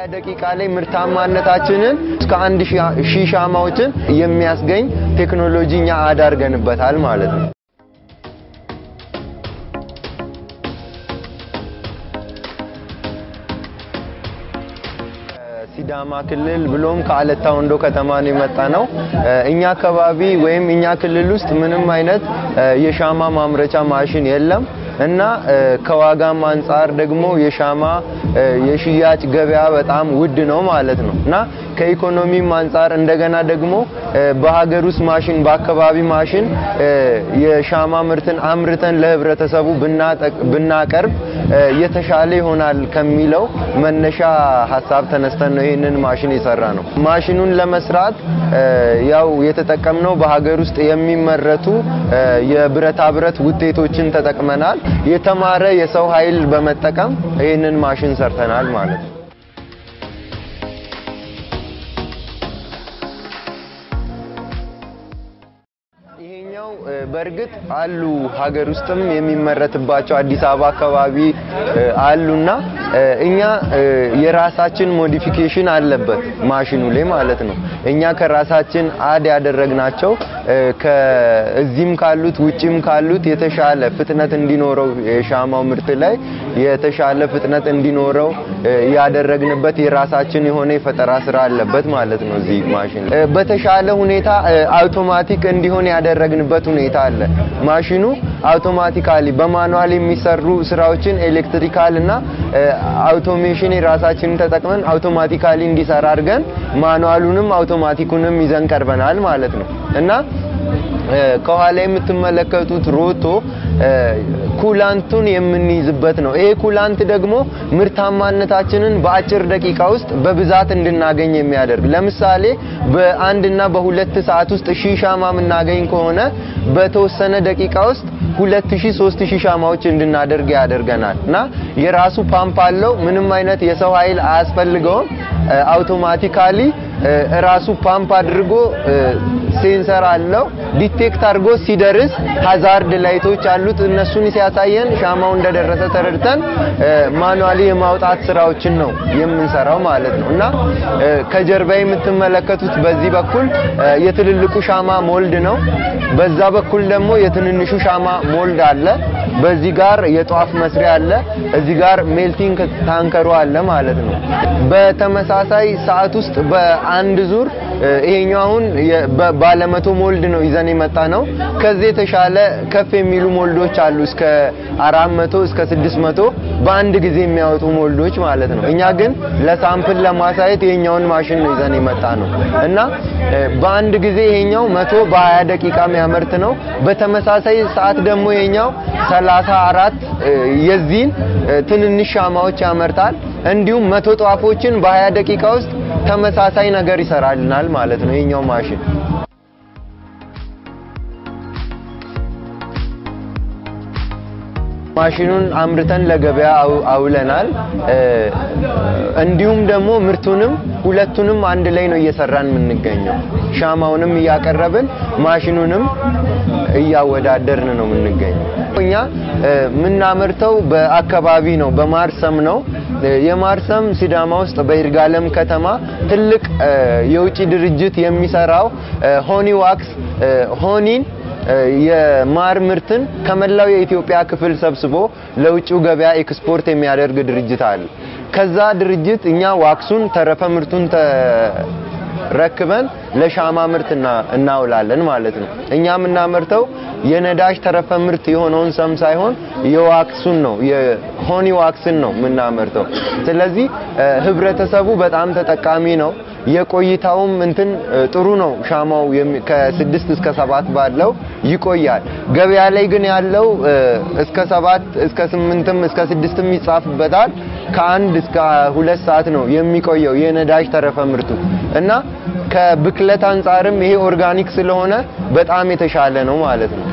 በ20 ደቂቃ ላይ ምርታማነታችንን እስከ አንድ ሺህ ሻማዎችን የሚያስገኝ ቴክኖሎጂ እኛ አዳርገንበታል ማለት ነው። ሲዳማ ክልል ብሎም ከአለታ ወንዶ ከተማ ነው የመጣ ነው። እኛ አካባቢ ወይም እኛ ክልል ውስጥ ምንም አይነት የሻማ ማምረቻ ማሽን የለም እና ከዋጋም አንጻር ደግሞ የሻማ የሽያጭ ገበያ በጣም ውድ ነው ማለት ነው እና ከኢኮኖሚም አንጻር እንደገና ደግሞ በሀገር ውስጥ ማሽን በአካባቢ ማሽን የሻማ ምርትን አምርተን ለህብረተሰቡ ብናቀርብ የተሻለ ይሆናል ከሚለው መነሻ ሀሳብ ተነስተን ነው ይህንን ማሽን የሰራ ነው። ማሽኑን ለመስራት ያው የተጠቀምነው በሀገር ውስጥ የሚመረቱ የብረታ ብረት ውጤቶችን ተጠቅመናል። የተማረ የሰው ኃይል በመጠቀም ይህንን ማሽን ሰርተናል ማለት ነው። ይሄኛው በእርግጥ አሉ ሀገር ውስጥም የሚመረትባቸው አዲስ አበባ አካባቢ አሉና እኛ የራሳችን ሞዲፊኬሽን አለበት ማሽኑ ላይ ማለት ነው። እኛ ከራሳችን አድ ያደረግናቸው ከዚህም ካሉት ውጪም ካሉት የተሻለ ፍጥነት እንዲኖረው የሻማው ምርት ላይ የተሻለ ፍጥነት እንዲኖረው ያደረግንበት የራሳችን የሆነ የፈጠራ ስራ አለበት ማለት ነው። እዚህ ማሽን በተሻለ ሁኔታ አውቶማቲክ እንዲሆን ያደረግንበት ሁኔታ አለ። ማሽኑ አውቶማቲካሊ በማኑዋል የሚሰሩ ስራዎችን ኤሌክትሪካል እና አውቶሜሽን የራሳችንን ተጠቅመን አውቶማቲካሊ እንዲሰራ አድርገን ማኑዋሉንም አውቶማቲኩንም ይዘን ቀርበናል ማለት ነው እና ከኋላ የምትመለከቱት ሮቶ ኩላንቱን የምንይዝበት ነው። ይሄ ኩላንት ደግሞ ምርታማነታችንን በአጭር ደቂቃ ውስጥ በብዛት እንድናገኝ የሚያደርግ ለምሳሌ በአንድና በሁለት ሰዓት ውስጥ ሺህ ሻማ የምናገኝ ከሆነ በተወሰነ ደቂቃ ውስጥ ሁለት ሺህ ሶስት ሺህ ሻማዎች እንድናደርግ ያደርገናል እና የራሱ ፓምፕ አለው። ምንም አይነት የሰው ኃይል አያስፈልገውም። አውቶማቲካሊ ራሱ ፓምፕ አድርጎ ሴንሰር አለው ዲቴክት አድርጎ ሲደርስ ሃዛርድ ላይቶች አሉት። እነሱን ሲያሳየን ሻማው እንደደረሰ ተረድተን ማኑዋሊ የማውጣት ስራዎችን ነው የምንሰራው ማለት ነው እና ከጀርባ የምትመለከቱት በዚህ በኩል የትልልቁ ሻማ ሞልድ ነው። በዛ በኩል ደግሞ የትንንሹ ሻማ ሞልድ አለ። በዚህ ጋር የጧፍ መስሪያ አለ። እዚህ ጋር ሜልቲንግ ታንከሩ አለ ማለት ነው። በተመሳሳይ ሰዓት ውስጥ በአንድ ዙር ይሄኛው አሁን ባለመቶ ሞልድ ነው ይዘን የመጣ ነው። ከዚህ የተሻለ ከፍ የሚሉ ሞልዶች አሉ እስከ 400 እስከ 600 በአንድ ጊዜ የሚያወጡ ሞልዶች ማለት ነው። እኛ ግን ለሳምፕል ለማሳየት ይሄኛውን ማሽን ነው ይዘን የመጣ ነው እና በአንድ ጊዜ ይሄኛው መቶ በ20 ደቂቃ የሚያመርት ነው። በተመሳሳይ ሰዓት ደግሞ ይሄኛው 34 የዚህን ትንንሽ ሻማዎች ያመርታል። እንዲሁም መቶ ጧፎችን በ20 ደቂቃ ውስጥ ተመሳሳይ ነገር ይሰራልናል ማለት ነው ይሄኛው ማሽን። ማሽኑን አምርተን ለገበያ አውለናል። እንዲሁም ደግሞ ምርቱንም ሁለቱንም አንድ ላይ ነው እየሰራን የምንገኘው። ሻማውንም እያቀረብን ማሽኑንም እያወዳደርን ነው የምንገኘው። እኛ የምናመርተው በአካባቢ ነው፣ በማርሰም ነው። የማርሰም ሲዳማ ውስጥ በይርጋለም ከተማ ትልቅ የውጭ ድርጅት የሚሰራው ሆኒ ዋክስ ሆኒን የማር ምርትን ከመላው የኢትዮጵያ ክፍል ሰብስቦ ለውጭው ገበያ ኤክስፖርት የሚያደርግ ድርጅት አለ። ከዛ ድርጅት እኛ ዋክሱን ተረፈ ምርቱን ረክበን ለሻማ ምርት እናውላለን ማለት ነው። እኛ የምናመርተው የነዳጅ ተረፈ ምርት የሆነውን ሰም ሳይሆን የዋክሱን ነው የሆኒ ዋክስን ነው የምናመርተው። ስለዚህ ህብረተሰቡ በጣም ተጠቃሚ ነው። የቆይታውም እንትን ጥሩ ነው። ሻማው ከስድስት እስከ ሰባት ባለው ይቆያል። ገበያ ላይ ግን ያለው እስከ ሰባት እስከ ስምንትም እስከ ስድስትም ይጻፍበታል። ከአንድ እስከ ሁለት ሰዓት ነው የሚቆየው የነዳጅ ተረፈ ምርቱ እና ከብክለት አንጻርም ይሄ ኦርጋኒክ ስለሆነ በጣም የተሻለ ነው ማለት ነው።